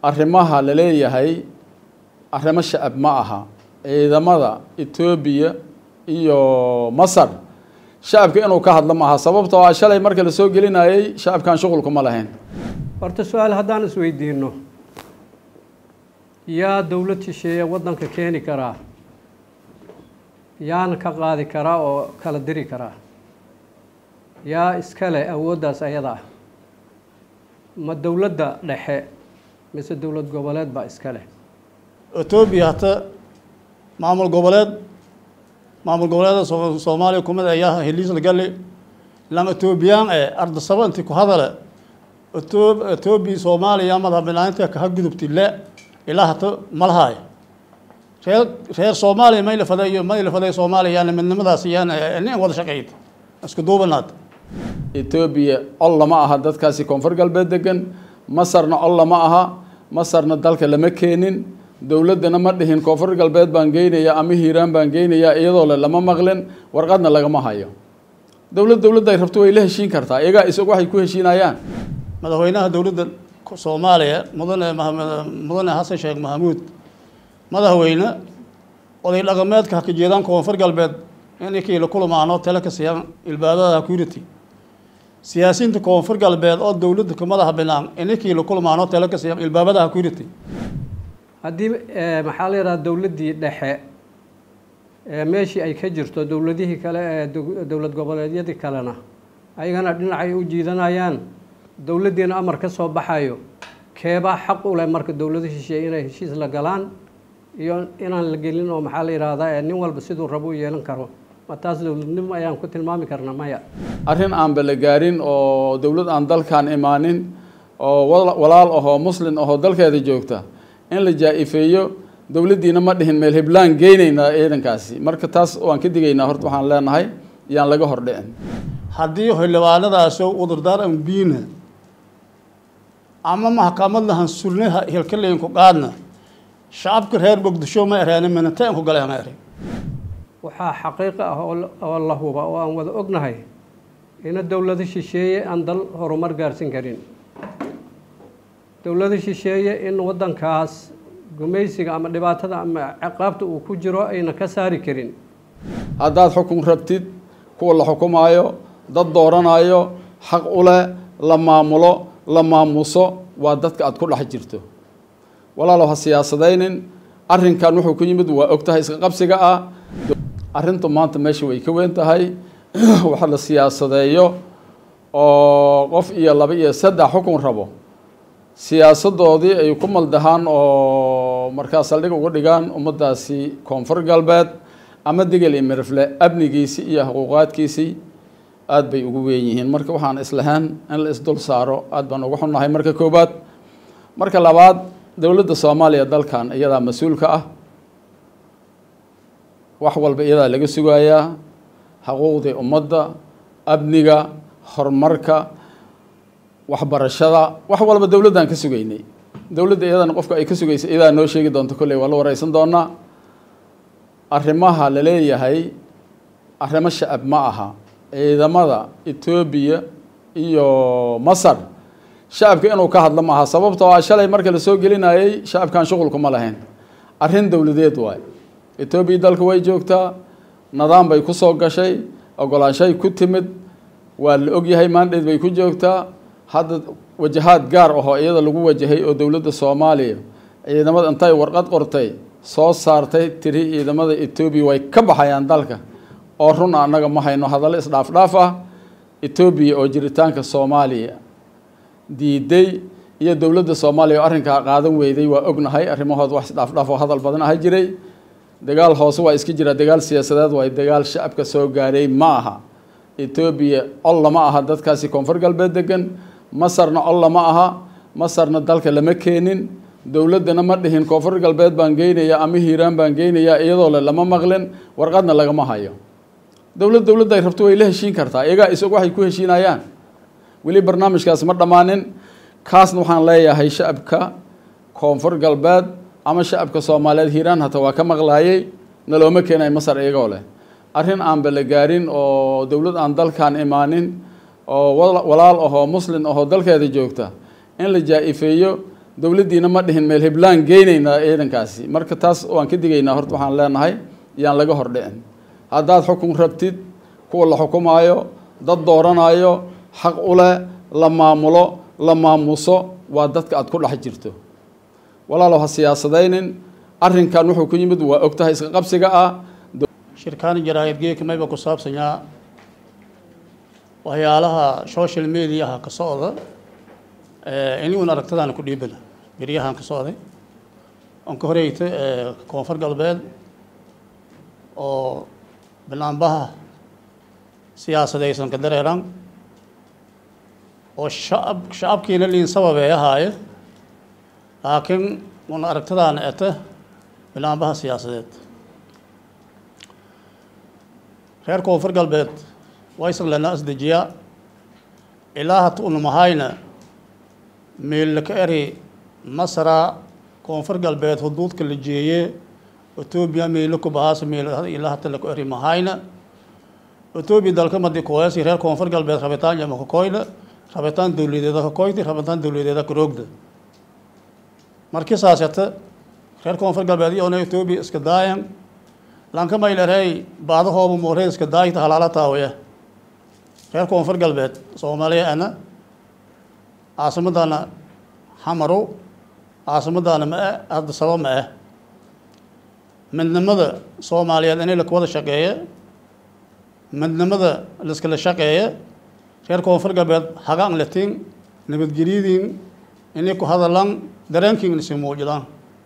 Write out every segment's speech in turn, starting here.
arrimaha la leeyahay arrimo shacab ma aha ciidamada etoobiya iyo masar shacabka inuu ka hadlo maaha sababtoo ah shalay marka la soo gelinayay shacabkan shuqulkuma lahayn horta su-aal haddaan isweydiino yaa dowlad shisheeye waddanka keeni karaa yaana ka qaadi karaa oo kala diri karaa yaa iska leh awooddaas ayada ah ma dowladda dhexe mise dowlad goboleed baa iska leh etoobiya hata maamul goboleed maamul goboleeda soomaaliya kumid ayaa heliis lagali lan etoobiyaan ee ardasaba inti ku hadale etoobiya soomaaliya madax banaaninta kaha gudubti le ilaa hata malahaay reer reer soomaaliya may la faday iyo may la faday soomaaliya yaana midnimadaas yaana nin wada shaqeyd isku duubanaad etoobiya col lama aha dadkaasi koonfur galbeed degan masarna col lama aha masarna dalka lama keenin dowladdana ma dhihin koonfur galbeed baan geynayaa ama hiiraan baan geynayaa iyadoo le lama maqlin warqadna lagama hayo dowlad dowladda ay rabto way la heshiin kartaa iyagaa isag waxay ku heshiinayaan madaxweynaha dowladda soomaaliya mudane mudane xasan sheekh maxamuud madaxweyne oday dhaqameedka haka jeedaan koonfur galbeed inkii la kulmaano tale ka siiyaan ilbaabada security siyaasiyiinta koonfur galbeed oo dowladda ka madaxa binaan ininkii la kulmaano tale ka siiyaan ilbaabada security haddii maxaa la yidhaha dowladdii dhexe meeshii ay ka jirto dowladihii kale ee dowlad goboleedyadii kalena ayagana dhinacay u jiidanayaan dowladdiina amar ka soo baxayo keebaa xaq u leh marka dowlado shisheeye inay heshiis la galaan iyo inaan la gelin oo maxaa la yidhaahdaa nin walba siduu rabo u yeelan karo ma taas dowladnimo ayaan ku tilmaami karna maya arrin aanba la gaarin oo dowlad aan dalkan imaanin oo walaal ahoo muslin ahoo dalkeeda joogta in la jaa-ifeeyo dowladdiina ma dhihin meel hiblaan geynaynaa ciidankaasi marka taas waan ka digaynaa horta waxaan leenahay yaan laga hordhicin haddii xildhibaanadaasoo udurdaar ambiina ama maxkamad lahan sulnaha hilkaleynku qaadna shacabka reer muqdisho ma ereen minataanku galeen ere waxaa xaqiiqo ah oo la huba oo aan wada ognahay ina dowlado shisheeye aan dal horumar gaarsin karin dowlado shisheeye in waddankaas gumaysiga ama dhibaatada ama ciqaabta uu ku jiro ayna ka saari karin haddaad xukun rabtid kuwa la xukumaayo dad dooranayo xaq u leh la maamulo la maamuso waa dadka aad ku dhex jirto walaalow ha siyaasadaynin arrinkan wuxuu ku yimid waa ogtahay iska qabsiga ah arrintu maanta meesha way ka weyn tahay waxa la siyaasadeeyo oo qof iyo laba iyo saddex xukun rabo siyaasadoodii ay ku maldahaan oo markaa saldhig uga dhigaan ummaddaasi koonfur galbeed ama degel iyo mirifle amnigiisii iyo xuquuqaadkiisii aada bay ugu weyn yihiin marka waxaan islahaan in la isdul saaro aada baan uga xunnahay marka koowaad marka labaad dowladda soomaaliya dalkan iyadaa mas-uulka ah wax walba iyadaa laga sugayaa xuquuqdii ummadda amniga horumarka waxbarashada wax walba dowladdaan ka sugaynay dowladda iyadana qofka ay ka sugaysa iyadaa noo sheegi doonto kolley waa la wareysan doonaa arrimaha la leeyahay arrimo shacab ma aha ciidamada etoobiya iyo masar shacabka inuu ka hadlo maaha sababtoo ah shalay marka la soo gelinayay shacabkan shuqulkuma lahayn arrin dowladeed waay etoobiya dalka way joogtaa nidaam bay ku soo gashay ogolaanshay ku timid waa la ogyahay maandheed bay ku joogtaa hadda wajahaad gaar ahoo iyada lagu wajahay oo dowladda soomaaliya ciidamada intay warqad qortay soo saartay tiri ciidamada etoobiya way ka baxayaan dalka oo run annaga ma hayno hadallo isdhaafdhaaf ah etoobiya oo jiritaanka soomaaliya diiday iyo dowladda soomaaliya oo arrinkaa qaadan weyday waa ognahay arrimahood wax isdhaafdhaaf oo hadal badan aha jiray dagaal hoose waa iska jira dagaal siyaasadeed waay dagaal shacabka soo gaaray ma aha etoobiya col lama aha dadkaasi koonfur galbeed degan masarna col lama aha masarna dalka lama keenin dowladdana ma dhihin koonfur galbeed baan geynayaa ama hiiraan baan geynayaa iyadoo le lama maqlin warqadna lagama hayo dowlad dowladda ay rabto way la heshiin kartaa iyagaa isag waxay ku heshiinayaan weli barnaamijkaas ma dhammaanin kaasna waxaan leeyahay shacabka koonfur galbeed ama shacabka soomaaliyeed hiiraan hata waa ka maqlaayay nalooma keenay masar iyagoo leh arrin aanba la gaarin oo dowlad aan dalkan imaanin oo walaal ahoo muslin ahoo dalkeeda joogta in la jaa-ifeeyo dowladdiina ma dhihin meel heblaan geynaynaa ciidankaasi marka taas waan ka digaynaa horta waxaan leenahay yaan laga hor dhicin haddaad xukun rabtid kuwa la xukumaayo dad dooranayo xaq u leh la maamulo la maamuso waa dadka aad ku dhex jirto walaalow ha siyaasadaynin arrinkan wuxuu ku yimid waa ogtahay iska qabsiga ah shirkaan jaraa'id geeka mayba ku saabsanyaa waxyaalaha social mediaha ka socda iniguun aragtadaana ku dhiibana beryahan ka socday oon ka horeyta koonfur galbeed oo banaanbaha siyaasadaysan ka dareeran oo shacab shacabkiina liin sababee ahaaye laakiin una aragtadaana eta banaanbaha siyaasadeed reer koonfur galbeed waysan lana asdejiyaa ilaa hata una mahayna meella ka eri masra koonfur galbeed huduudka la jeeye etoobiya meelo ku bahaasa meel ilaa hata laku eri mahayna etoobiya dalka madi koyasi reer koonfur galbeed rabitaan jama ka koyna rabitaan dowladeeda ka koyti rabitaan dowladeeda ka roogda markii saasata reer koonfur galbeed iyona etoobiya iska daayan lanka maylarey baadahooba moorey iska daayta halaala taawaya reer koonfur galbeed soomaaliya ana caasimadana xamarow caasimadana ma ah hadda saba ma ah midnimada soomaaliyeed inay lakuwada shaqeeya midnimada laiskala shaqeeya reer koonfur galbeed hagaan latiin nabadgelyadiin inay ku hadalaan dareenkiin isi muujidaan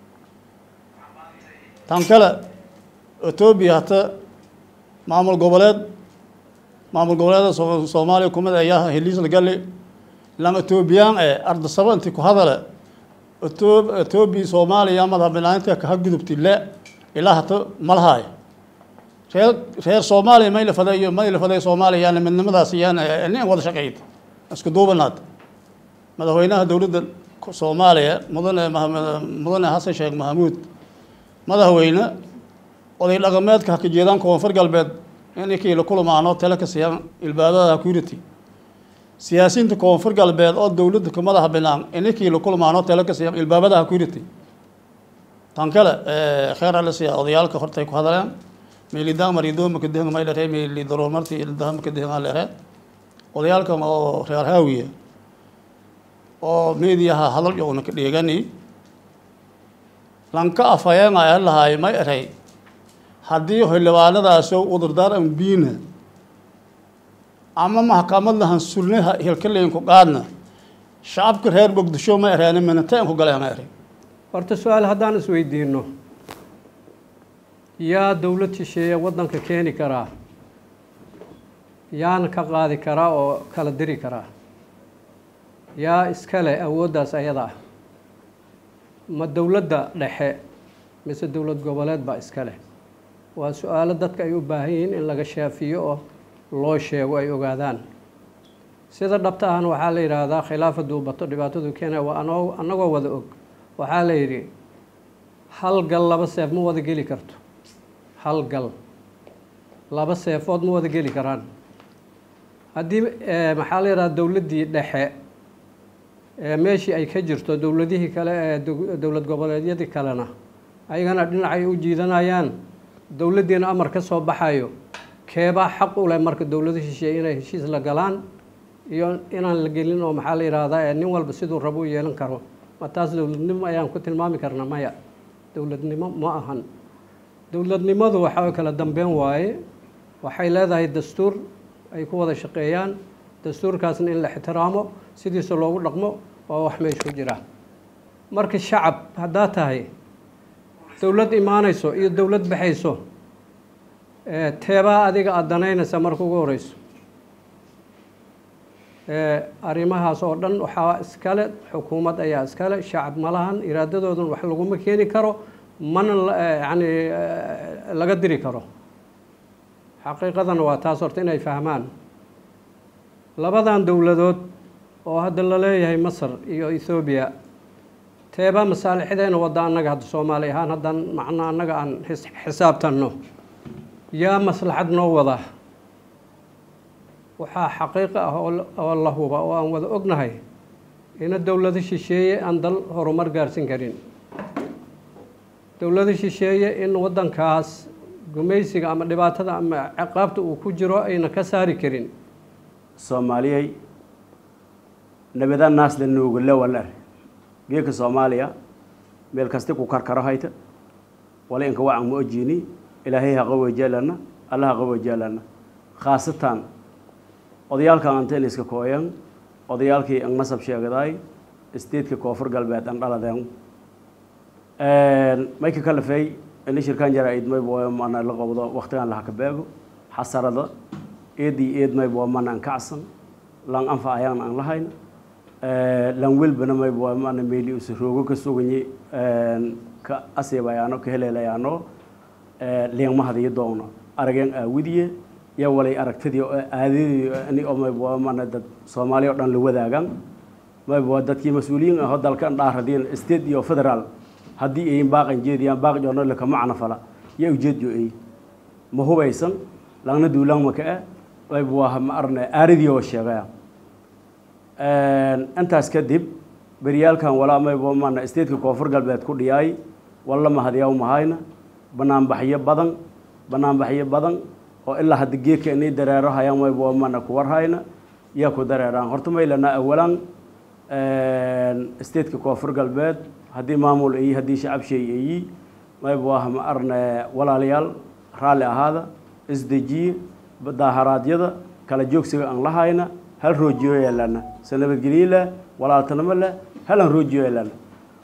tan kale etoobiya hata maamul goboleed maamul goboleeda soomaaliya kumid ayaa heliis lagali lan etoobiyaan ee ardasaba inti ku hadale etoobiya soomaaliya madaxbanaanta kaha gudubti le ilaa hata malahaay reer reer soomaaliya may lafada iyo may lafaday soomaaliya yaana midnimadaas yaana nin wada shaqeyd isku duubanaad madaxweynaha dowladda soomaaliya mudane mudane xasan sheekh maxamuud madaxweyne oday dhaqameedka ha ka jeedaan koonfur galbeed inkii la kulamaano tale ka siiyaan ilbaabada security siyaasiyiinta koonfur galbeed oo dowladda ka madaxa binaan ininkii la kulamaano tale ka siiyaan ilbaabada security tan kale kheer ala siya odayaalka hortay ku hadaleen meelidaan maridooma ka dehan maylare meeli daruurmarti ildahama ka dehan alere odayaalkan oo reer haawiya oo meediyaha hadal yowna ka dheegani lanka afhayeen ayaa lahaay may eray haddii xildhibaanadaasoo udurdaar an biina ama maxkamad lahan sulne hilkaleynku qaadna shacabka reer muqdisho ma ereene minateenku galeen eray horta su-aal haddaan isweydiino yaa dowlad shisheeye waddanka keeni karaa yaana ka qaadi karaa oo kala diri karaa yaa iskale awooddaas ayada ah ma dowladda dhexe mise dowlad goboleed baa iska leh waa su-aalo dadka ay u baahan yihiin in laga shaafiyo oo loo sheego ay ogaadaan sida dhabta ahna waxaa la yidhaahdaa khilaafa duubato dhibaatadu keena waa anoo annagoo wada og waxaa la yidhi hal gal laba seef ma wada geli karto hal gal laba seefood ma wada geli karaan haddii maxaa la yidhahdaa dowladdii dhexe meeshii ay ka jirto dowladihii kale ee dowlad goboleedyadii kalena ayagana dhinacay u jiidanayaan dowladdiina amar ka soo baxayo keebaa xaq u leh marka dowlado shisheeye inay heshiis la galaan iyo inaan la gelin oo maxaa la yidhaahdaa ee nin walba siduu rabo u yeelan karo ma taas dowladnimo ayaan ku tilmaami karna maya dowladnimo ma ahan dowladnimadu waxaa kala dambeyn waaye waxay leedahay dastuur ay ku wada shaqeeyaan dastuurkaasna in la ixtiraamo sidiisa loogu dhaqmo waa wax meesha ku jira marka shacab haddaa tahay dowlad imaanayso iyo dowlad baxayso teebaa adiga aada danaynaysa marka ugu horeyso arrimahaas oo dhan waxaa iskale xukuumad ayaa iskale shacab malahan iraadadoodan wax laguma keeni karo mana yani laga diri karo xaqiiqadana waa taas horta inay fahmaan labadan dowladood oo hadda la leeyahay masar iyo ethoobiya teebaa masaalixdeena wadda annaga hadda soomaali ahaan haddaan macno annaga aan xisaabtanno yaa maslaxad noo wada waxaa xaqiiqo ah oo la huba oo aan wada ognahay ina dowlado shisheeye aan dal horumar gaarsin karin dowlado shisheeye in waddankaas gumaysiga ama dhibaatada ama ciqaabta uu ku jiro ayna ka saari karin soomaaliyey nabada naas la nuugale walar geeka soomaaliya meel kasti ku karkaro hayta wala inka wacan ma ojiini ilaahay ha qawajeelana alla ha qawajeelana khaasatan odayaalka anteen iska kooyan odayaalkii ang nasab sheegadaay statetka koonfur galbeed an dhaladeen mayka kalafey ini shirkaan jara idmay mana la qabdo waqtigan laha ka beego xasarada eedii eedmay mana an kacsan lan anfa ayaan an lahayn lan welbana may mana meeli usa roogo ka suganyi ka asiibayaano ka heleelayaano liingmahadiyo doogno arageen aawidiye iyo walay aragtidii aadadii ani omay mana dad soomaaliya o dhan la wadaagan may dadkii mas-uuliyiin aho dalkan dhaaradiin state iyo federaal haddii ayin baaqan jeediyaan baaq joornale kama canafala yaa ujeed jo ay ma hubaysan langna duulaan maka ah ayb waa ma arne aaridii oo sheegaya intaas kadib beryaalkan walaa maybo mana stateka koonfur galbeed ku dhiyaay walla mahadyaw mahayna banaanbaxyo badan banaanbaxyo badan oo ilaa hadda geedka inay dareero hayaan maybo mana ku warhayna yaa ku dareeraan horta maylana awalan stateka koonfur galbeed haddii maamul ayi haddii shacab sheey ayi maybo ah ma arne walaalayaal raalli ahaada isdejiye daaharaadyada kala joogsiga aan lahayna hal roojiyo yeelana sa nabadgelyo leh walaaltanimo leh halan roojiyo yeelana